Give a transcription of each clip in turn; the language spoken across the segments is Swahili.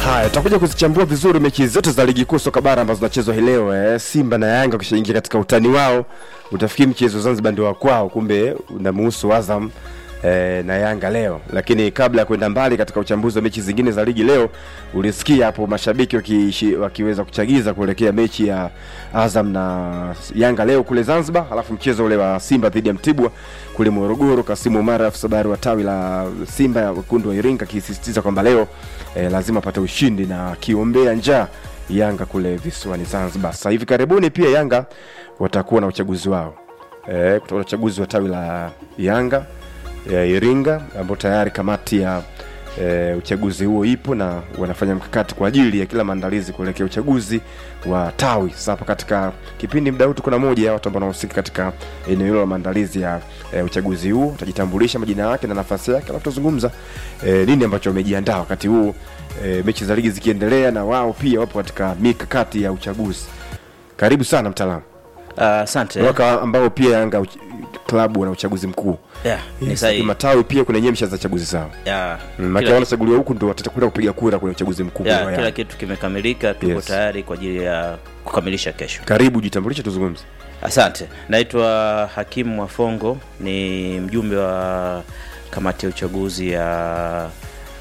Haya, tutakuja kuzichambua vizuri mechi zote za ligi kuu soka bara ambazo zinachezwa hii leo eh. Simba na Yanga kishaingia katika utani wao, utafikiri mchezo Zanzibar ndio wa kwao, kumbe unamuhusu Azam eh, na Yanga leo. Lakini kabla ya kwenda mbali katika uchambuzi wa mechi zingine za ligi leo, ulisikia hapo mashabiki wakiishi, wakiweza kuchagiza kuelekea mechi ya Azam na Yanga leo kule Zanzibar, alafu mchezo ule wa Simba dhidi ya Mtibwa kule Morogoro. Kasimu Umar afisa habari wa tawi la Simba ya wekundu wa Iringa akisisitiza kwamba leo eh, lazima apate ushindi na akiombea njaa Yanga kule visiwani Zanzibar. Sasa hivi karibuni pia Yanga watakuwa na uchaguzi wao eh, kutakuwa na uchaguzi wa tawi la Yanga ya Iringa ambao tayari kamati ya e, uchaguzi huo ipo na wanafanya mkakati kwa ajili ya kila maandalizi kuelekea uchaguzi wa tawi. Sasa hapa katika kipindi muda huu tuko na moja ya watu ambao wanahusika katika eneo hilo la maandalizi ya e, uchaguzi huu, utajitambulisha majina yake na nafasi yake, alafu tuzungumza e, nini ambacho wamejiandaa wakati huu e, mechi za ligi zikiendelea na wao pia wapo katika mikakati ya uchaguzi. Karibu sana mtaalamu. Asante. Mwaka ambao pia Yanga uch- klabu wana uchaguzi mkuu yeah, ni Yes, sahihi. matawi pia kuna nyemsha za chaguzi zao Yeah, Mm, maana kila, wanachaguliwa huku ndo watatakwenda kupiga kura kwenye uchaguzi mkuu yeah, wa kila Yanga. kitu kimekamilika, tuko Yes. tayari kwa ajili ya kukamilisha kesho. Karibu jitambulishe, tuzungumze. Asante, naitwa Hakimu Mwafongo, ni mjumbe wa kamati ya uchaguzi ya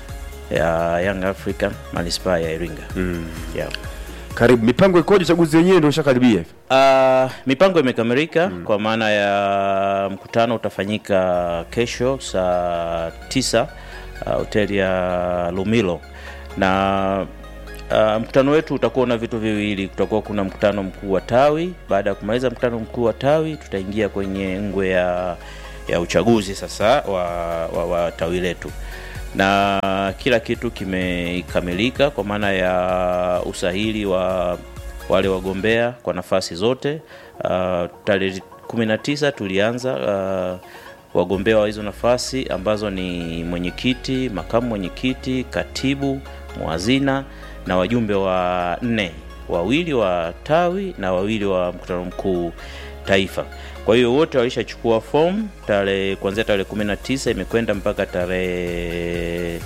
ya Young African manispaa ya Iringa. Mm. Yeah. Karibu. Mipango ikoje? Uchaguzi wenyewe ndio ushakaribia hivi. Uh, mipango imekamilika kwa maana ya mkutano utafanyika kesho saa tisa uh, hoteli ya Lumilo na uh, mkutano wetu utakuwa na vitu viwili. Kutakuwa kuna mkutano mkuu wa tawi. Baada ya kumaliza mkutano mkuu wa tawi, tutaingia kwenye ngwe ya ya uchaguzi sasa wa, wa, wa tawi letu na kila kitu kimekamilika kwa maana ya usahili wa wale wagombea kwa nafasi zote. Uh, tarehe 19 tulianza uh, wagombea wa hizo nafasi ambazo ni mwenyekiti, makamu mwenyekiti, katibu, mwazina na wajumbe wa nne, wawili wa tawi na wawili wa mkutano mkuu taifa. Kwa hiyo wote walishachukua fomu tarehe kuanzia tarehe 19 imekwenda mpaka tarehe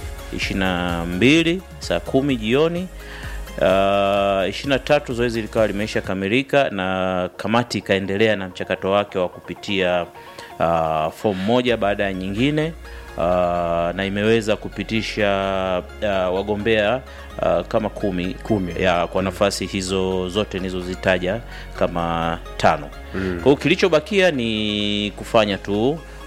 22 saa kumi jioni. Uh, 23 zoezi likawa limeisha kamilika na kamati ikaendelea na mchakato wake wa kupitia uh, fomu moja baada ya nyingine uh, na imeweza kupitisha uh, wagombea uh, kama kumi, Kumi. ya kwa nafasi hizo zote nilizozitaja kama tano. Mm. Kwa hiyo kilichobakia ni kufanya tu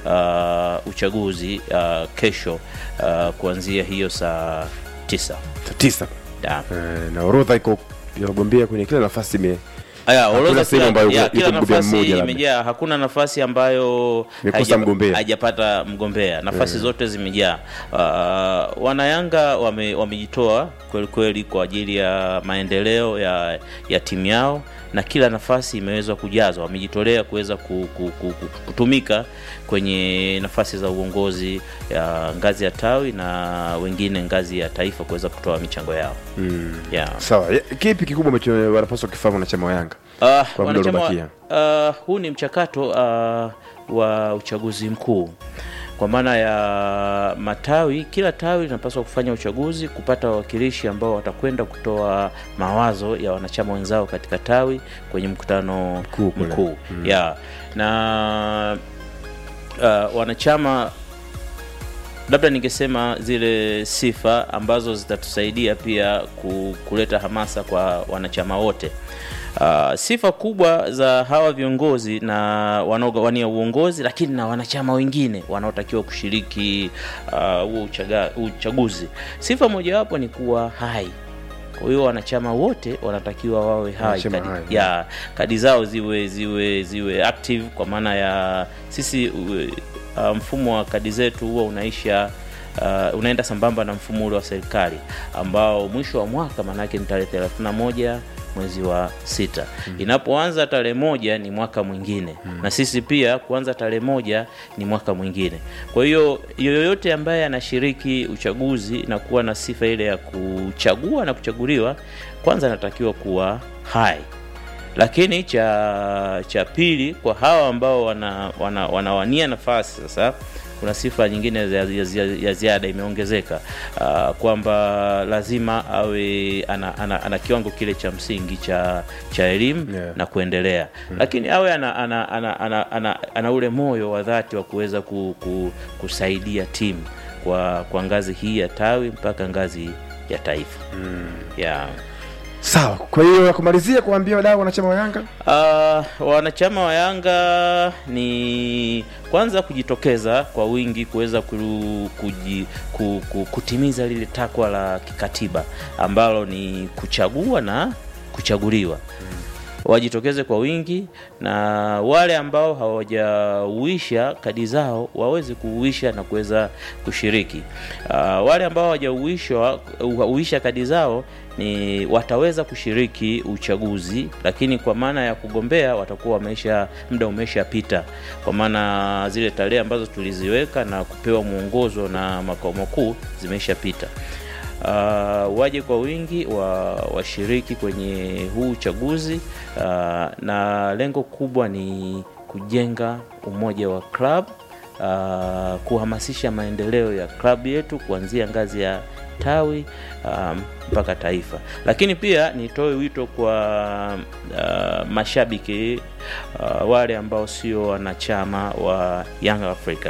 uh, uchaguzi uh, kesho uh, kuanzia hiyo saa tisa. Saa tisa. Da. Eh, na orodha iko ya wagombea kwenye kila nafasi ime Aya, Hakuna orodha sehemu kila, ambayo ya, iko kila mgombea nafasi mmoja labda. imejaa. Hakuna nafasi ambayo Imekosa haija- mgombea. haijapata mgombea. Nafasi zote zimejaa. Uh, wanayanga wame, wamejitoa kweli kweli kwa ajili ya maendeleo ya, ya timu yao na kila nafasi imeweza kujazwa. Wamejitolea kuweza ku, ku, ku, ku, kutumika kwenye nafasi za uongozi ya ngazi ya tawi na wengine ngazi ya taifa kuweza kutoa michango yao mm. yeah. Sawa. Ya- Kipi kikubwa ambacho wanapaswa kufahamu wanachama wa Yanga? Uh, Kwa muda wanachama, uliobakia. uh, huu ni mchakato uh, wa uchaguzi mkuu kwa maana ya matawi. Kila tawi linapaswa kufanya uchaguzi, kupata wawakilishi ambao watakwenda kutoa mawazo ya wanachama wenzao katika tawi kwenye mkutano Mkuu kule. mkuu yeah. na uh, wanachama labda ningesema zile sifa ambazo zitatusaidia pia ku- kuleta hamasa kwa wanachama wote. Uh, sifa kubwa za hawa viongozi na wanaowania uongozi, lakini na wanachama wengine wanaotakiwa kushiriki uh, huo uchaga- uchaguzi, sifa mojawapo ni kuwa hai. Kwa hiyo wanachama wote wanatakiwa wawe hai, Wanachama kadi, hai, ya kadi zao ziwe ziwe ziwe active, kwa maana ya sisi uh, mfumo wa kadi zetu huwa unaisha uh, unaenda sambamba na mfumo ule wa serikali ambao mwisho wa mwaka maanake ni tarehe 31 mwezi wa sita. Inapoanza tarehe moja ni mwaka mwingine na sisi pia kuanza tarehe moja ni mwaka mwingine. Kwa hiyo yoyote ambaye anashiriki uchaguzi na kuwa na sifa ile ya kuchagua na kuchaguliwa, kwanza anatakiwa kuwa hai lakini cha cha pili kwa hawa ambao wana, wana, wanawania nafasi sasa kuna sifa nyingine ya, ya, ya, ya ziada imeongezeka uh, kwamba lazima awe ana, ana, ana kiwango kile cha msingi cha cha elimu Yeah. na kuendelea mm. lakini awe ana, ana, ana, ana, ana, ana ule moyo wa dhati wa kuweza ku, ku, kusaidia timu kwa, kwa ngazi hii ya tawi mpaka ngazi ya taifa mm. yeah. sawa kwa hiyo ya kumalizia kuambia wadau wanachama wa yanga Uh, wanachama wa Yanga ni kwanza kujitokeza kwa wingi kuweza ku, kuji, ku, ku, kutimiza lile takwa la kikatiba ambalo ni kuchagua na kuchaguliwa wajitokeze kwa wingi na wale ambao hawajauisha kadi zao waweze kuuisha na kuweza kushiriki. Uh, wale ambao hawajauisha uisha kadi zao ni wataweza kushiriki uchaguzi, lakini kwa maana ya kugombea watakuwa wameisha muda umeshapita, kwa maana zile tarehe ambazo tuliziweka na kupewa mwongozo na makao makuu zimeshapita. Uh, waje kwa wingi wa washiriki kwenye huu uchaguzi uh, na lengo kubwa ni kujenga umoja wa club uh, kuhamasisha maendeleo ya klabu yetu kuanzia ngazi ya tawi um, mpaka taifa. Lakini pia nitoe wito kwa uh, mashabiki uh, wale ambao sio wanachama wa Young Africa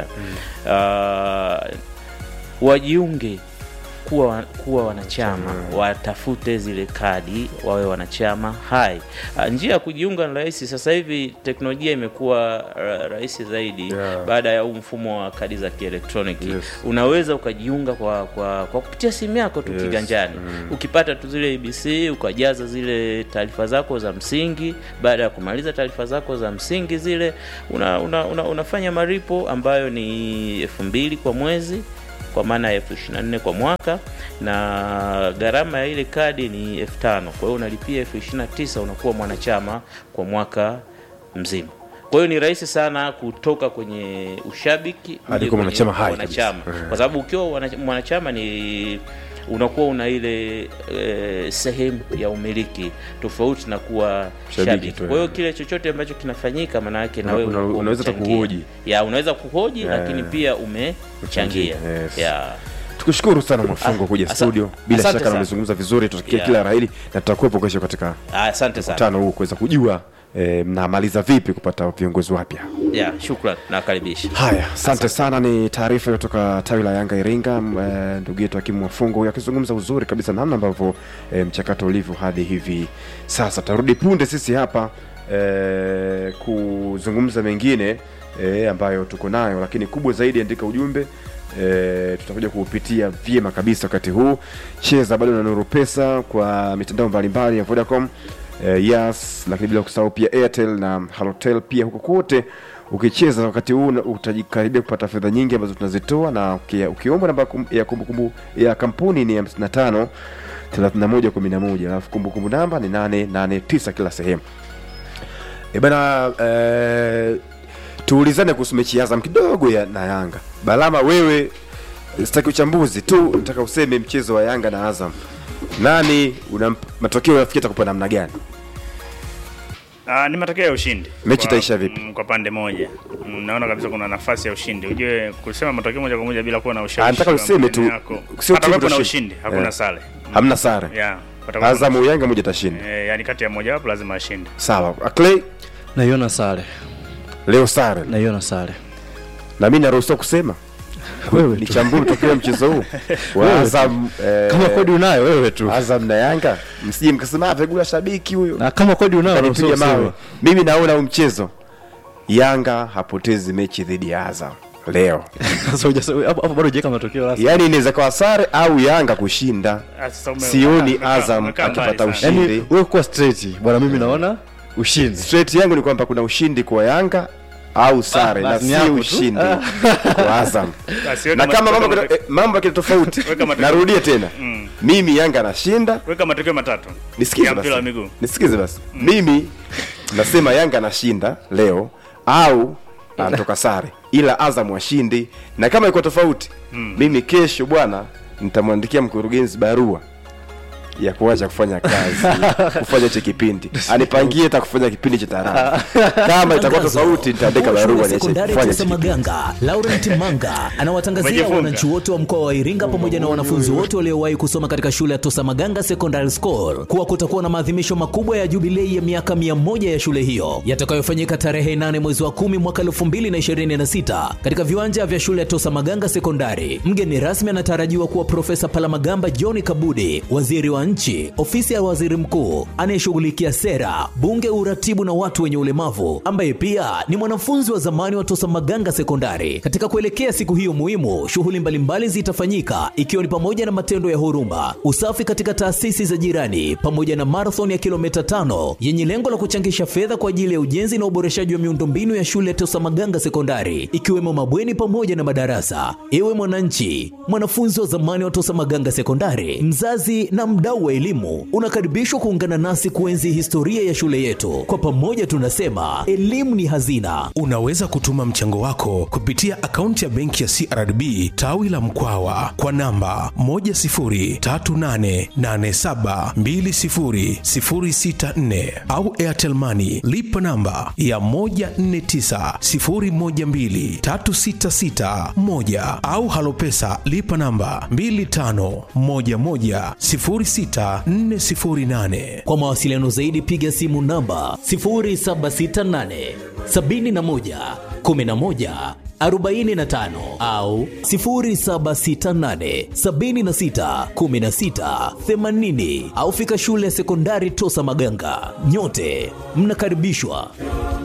uh, wajiunge kuwa, kuwa wanachama watafute zile kadi wawe wanachama hai. Ah, Njia ya kujiunga ni rahisi. Sasa hivi teknolojia imekuwa ra- rahisi zaidi Yeah. baada ya huu mfumo wa kadi za kielektroniki Yes. unaweza ukajiunga kwa, kwa, kwa kupitia simu yako tu Yes. kiganjani ukipata tu zile ABC ukajaza zile taarifa zako za msingi. Baada ya kumaliza taarifa zako za msingi zile una, una, una, unafanya maripo ambayo ni elfu mbili kwa mwezi kwa maana ya elfu ishirini na nne kwa mwaka na gharama ya ile kadi ni elfu tano kwa hiyo unalipia elfu ishirini na tisa unakuwa mwanachama kwa mwaka mzima kwa hiyo ni rahisi sana kutoka kwenye ushabiki Hadi uje kuwa kwenye mwanachama hai wanachama kabisa. kwa sababu ukiwa wana- mwanachama ni unakuwa una ile e, sehemu ya umiliki tofauti na kuwa Shabiki shabiki. tu, Kwa hiyo eh. kile chochote ambacho kinafanyika, maana yake na Una- wewe una- unakuwa unaweza hata umechangia. kuhoji. ya unaweza kuhoji Yeah. lakini pia umechangia Yes. ya tukushukuru sana mwafungo Ah, kuja asa- studio bila asante shaka sana. namezungumza vizuri tutakia Yeah. kila rahili na tutakuwepo kesho katika Ah, asante sana mkutano huu kuweza kujua eh, mnamaliza vipi kupata viongozi wapya ya shukran nakaribisha haya asante sana ni taarifa iliyotoka tawi la yanga iringa m- eh, ndugu yetu hakimu wafungo huyu akizungumza uzuri kabisa namna ambavyo eh, mchakato ulivyo hadi hivi sasa tutarudi punde sisi hapa eh, kuzungumza mengine eh, ambayo tuko nayo lakini kubwa zaidi andika ujumbe E, tutakuja kuupitia vyema kabisa wakati huu cheza bado na nuru pesa kwa mitandao mbalimbali ya vodacom e, yes lakini bila kusahau pia airtel na halotel pia huko kote ukicheza wakati huu na- utajikaribia kupata fedha nyingi ambazo tunazitoa na uki- ukiomba namba kum- ya kumbukumbu ya kampuni ni 55 31 11 alafu kumbukumbu namba ni 889 kila sehemu e bana eh, tuulizane kuhusu mechi ya Azam kidogo ya, na Yanga. Balama, wewe sitaki uchambuzi tu, nataka useme mchezo wa Yanga na Azam, nani una matokeo yafikia takupa namna gani? Ah, ni matokeo ya ushindi. Mechi Kwa- itaisha vipi? mm, Kwa pande moja. Mm, Naona kabisa kuna nafasi ya ushindi. Ujue kusema matokeo moja kwa moja bila kuwa na ushawishi. Ah, nataka wa useme tu, maneno yako. sio Hata timu kuwepo na itashinda. ushindi, hakuna Eh. sare. Hamna sare. Yeah. patakuwa na- Azam Yanga moja tashinda. Eh, yani kati ya moja wapo lazima ashinde. Sawa. Clay naiona sare leo sare. naiona sare Na mimi naruhusiwa kusema wewe tu nichambue tokea mchezo huu wa Wewe tu. Azam eh, kama kodi unayo wewe tu Azam na Yanga, msije mkasema vegula shabiki huyo. na kama kodi unayo Kanipiga unaruhusiwa mawe. kusema. Mimi naona huu mchezo Yanga hapotezi mechi dhidi ya Azam leo. Sasa hujasa- hapo hapo bado hujaweka matokeo rasmi Yaani inaweza kuwa sare au Yanga kushinda. Ah, sasa ume- Sioni umekaa- Azam umekaa mbali akipata sana. ushindi. yani wewe kuwa straight bwana mimi naona ushindi Straight yangu ni kwamba kuna ushindi kwa Yanga au sare Ah, na basi ni si hapo tu. ushindi kwa Azam. Basi weka Na kama matokeo mambo matatu. eh, mambo yakini tofauti, Weka matokeo. narudia tena. Mm. Mimi Yanga anashinda, Weka matokeo matatu. nisikize ya mpira wa basi. miguu. Nisikize basi. Mimi nasema Yanga anashinda leo au anatoka sare, ila Azam washindi, na kama iko tofauti mimi kesho bwana nitamwandikia mkurugenzi barua ya kuacha kufanya kazi kufanya hicho kipindi anipangie hata kufanya kipindi cha tarafa kama itakuwa tofauti nitaandika Mkuu wa barua shule niache sekondari kufanya Tosa hicho kipindi. Maganga, Laurent Manga anawatangazia Umejifunga. wananchi wote wa mkoa wa Iringa pamoja na wanafunzi wote waliowahi kusoma katika shule ya Tosa Maganga Secondary School kuwa kutakuwa na maadhimisho makubwa ya jubilei ya miaka 100 ya shule hiyo yatakayofanyika tarehe 8 mwezi wa 10 mwaka 2026 katika viwanja vya shule ya Tosa Maganga Sekondari. Mgeni rasmi anatarajiwa kuwa Profesa Palamagamba John Kabudi, waziri wa nchi, ofisi ya waziri mkuu anayeshughulikia sera, bunge, uratibu na watu wenye ulemavu, ambaye pia ni mwanafunzi wa zamani wa Tosa Maganga Sekondari. Katika kuelekea siku hiyo muhimu, shughuli mbalimbali zitafanyika ikiwa ni pamoja na matendo ya huruma, usafi katika taasisi za jirani, pamoja na marathon ya kilomita tano yenye lengo la kuchangisha fedha kwa ajili ya ujenzi na uboreshaji wa miundombinu ya shule ya Tosa Maganga Sekondari, ikiwemo mabweni pamoja na madarasa. Ewe mwananchi, mwanafunzi wa zamani wa Tosa Maganga Sekondari, mzazi na mdau wa elimu, unakaribishwa kuungana nasi kuenzi historia ya shule yetu. Kwa pamoja tunasema elimu ni hazina. Unaweza kutuma mchango wako kupitia akaunti ya benki ya CRDB tawi la Mkwawa kwa namba 10388720064 au Airtel Money lipa namba ya 1490123661 au Halopesa lipa namba 25110648. Kwa mawasiliano zaidi piga simu namba 0768 71 11 45 au 0768 76 16 80 au fika shule ya sekondari Tosa Maganga. Nyote mnakaribishwa.